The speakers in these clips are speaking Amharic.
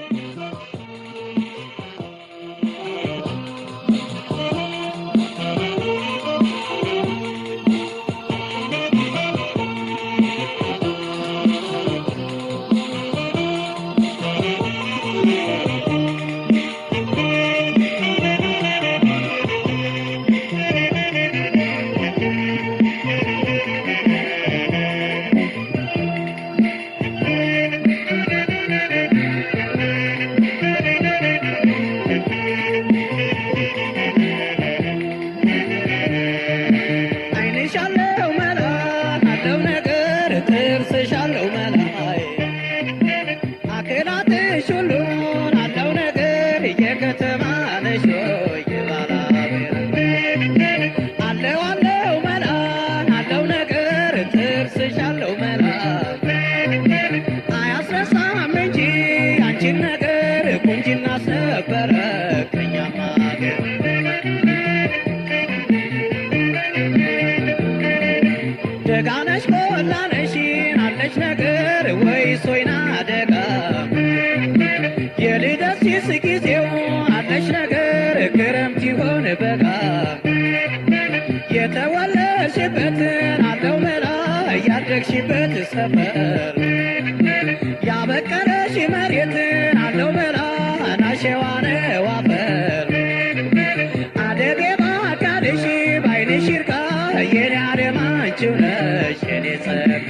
አይንሻለው መላ አለው ነገር ጥርስሻለው መላይ አክላትሽ ሁሉን አለው ነገር የከተማ ነሽ ወይ ባላቤር አለው አለው መላ አለው ነገር ጥርስሻለው መላ አያስረሳም እንጂ አንቺን ነገር ቁንጅና ነበረ ከኛም ሀገር ደጋነሽ ቆላነሽ አለች ነገር ወይስ ወይና ደጋ የልደት ሲስ ጊዜው አለች ነገር ክረምት ይሆን በጋ የተወለድሽበትን አለው መላ ያደግሽበት ሰፈር ያበቀለሽ መሬትን አለው መላ ናሸዋነ ዋፈር አደቤ ባካልሽ ባይንሽ ይርካ የኔ አደም አንቺው ነሽ የኔ ጸጋ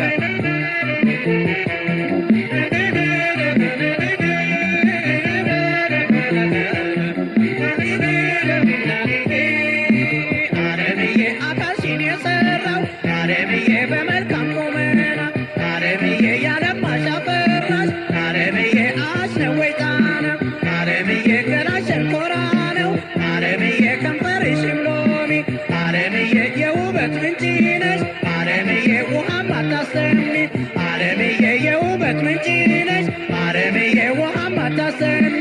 አለምዬ አካልሽን የሰራው አለምዬ በመልካም ቁመና አለምዬ ያለማሽ አፈራሽ አለምዬ አስነወይ ጣና አለምዬ ገላሽ ሸንኮራ ነው አለምዬ ከንፈርሽም ሎሚ አለምዬ የውበት ምንጭ ነሽ አለምዬ ውሃም አታሰሚ አለምዬ የውበት ምንጭ ነሽ አለምዬ ውሃም አታሰሚ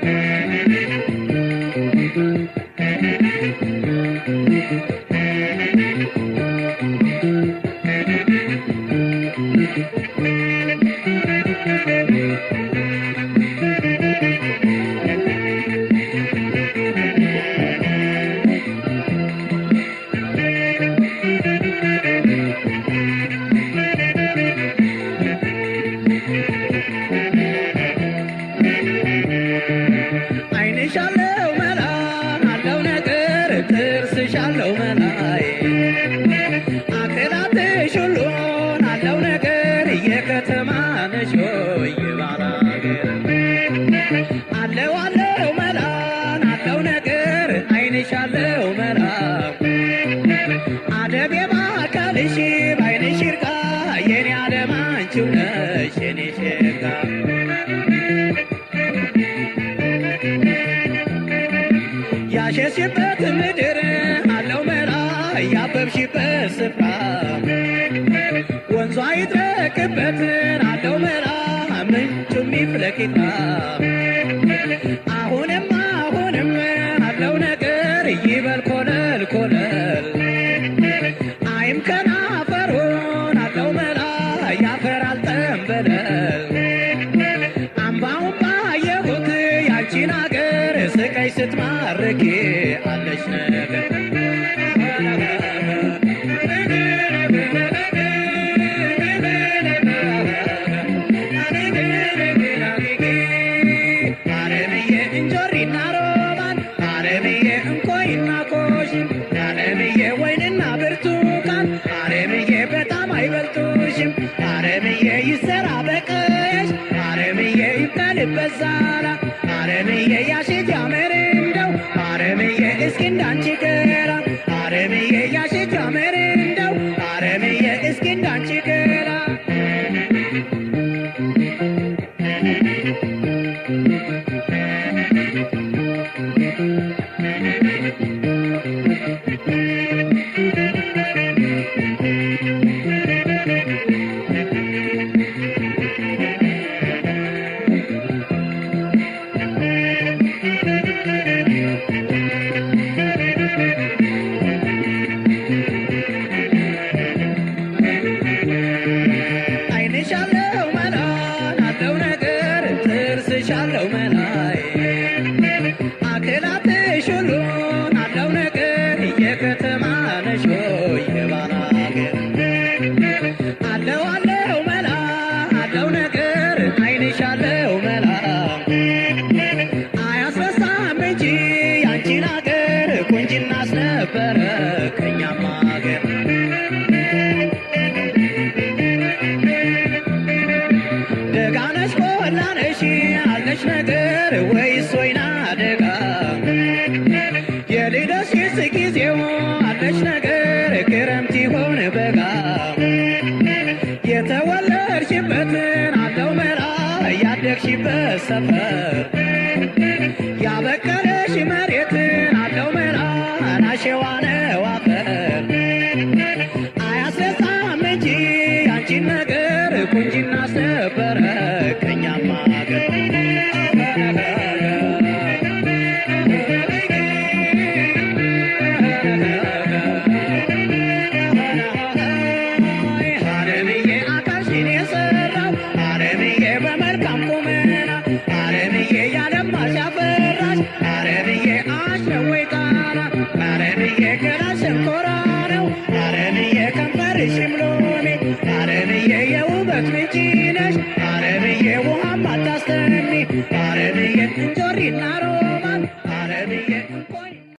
አይንሻለው መላ አለው ነገር ጥርስሻለው መላይ አክላትሽ ሁሉን አለው ነገር የከተማ ነሽ ወይ ባላገር አለው አለው መላ አለው ነገር አይንሻለው መላ አደብ የባካልሽ ባይንሽ ይርቃ የኔ አለም አንቺው ነሽ የኔ ሸጋ ያሸሽበት ምድር አለው መላ ያበብሽበት ስፍራ ወንዟ ይጥረቅበትን አለው መላ ምንጩ የሚፍለቂታ አሁንም አሁንም አለው ነገር ይበል ኮለል ኮለል አይም ከናፈሩን አለው መላ ያፈራል ጠንበለል አምባውን ባየሁት ያንቺን አገር ስቀይ ስትማርኪ አለች ነገር አለምዬ እንጆሪና ሮማን አለምዬ እንኮይና ኮሽን አለምዬ ወይንና ብርቱካን አለምዬ በጣም አይበልጡሽም አለምዬ ይሰራ በቀየሽ አለምዬ ይብቀልበት ዛላ አለምዬ ያሽት ያምር እንደው አለምዬ እስኪ እንዳንቺ ገራ አለምዬ ያሽት ያምር እንደው አለምዬ እስኪ እንዳንቺ ገራ አይንሻለው መላ አለው ነገር ጥርስሻለው መላ አለች ነገር ወይስ ወይና አደጋ የልደትሽስ ጊዜው አለች ነገር ክረምት ይሆን በጋ የተወለድሽበትን አለው መላ ያደግሽበት ሰፈር ያበቀለሽ መሬትን አለው መላ ናሸዋ ነው አፈር አያስረሳም እንጂ አንቺን ነገር ቁንጅና አስነበረ ከኛማ ሀገር አለምዬ አካልሽን የሰራው አለምዬ በመልካም ቁመና አለምዬ ያለማሽ ያፈራሽ አለምዬ አሸወይ ቃና አለምዬ ገላሽ ሸንኮራ ነው አለምዬ ከንፈርሽም ሎሚ አለምዬ የውበት ምንጭ ነሽ አለምዬ ውሃም አታስተሚ አለምዬ እንጆሪና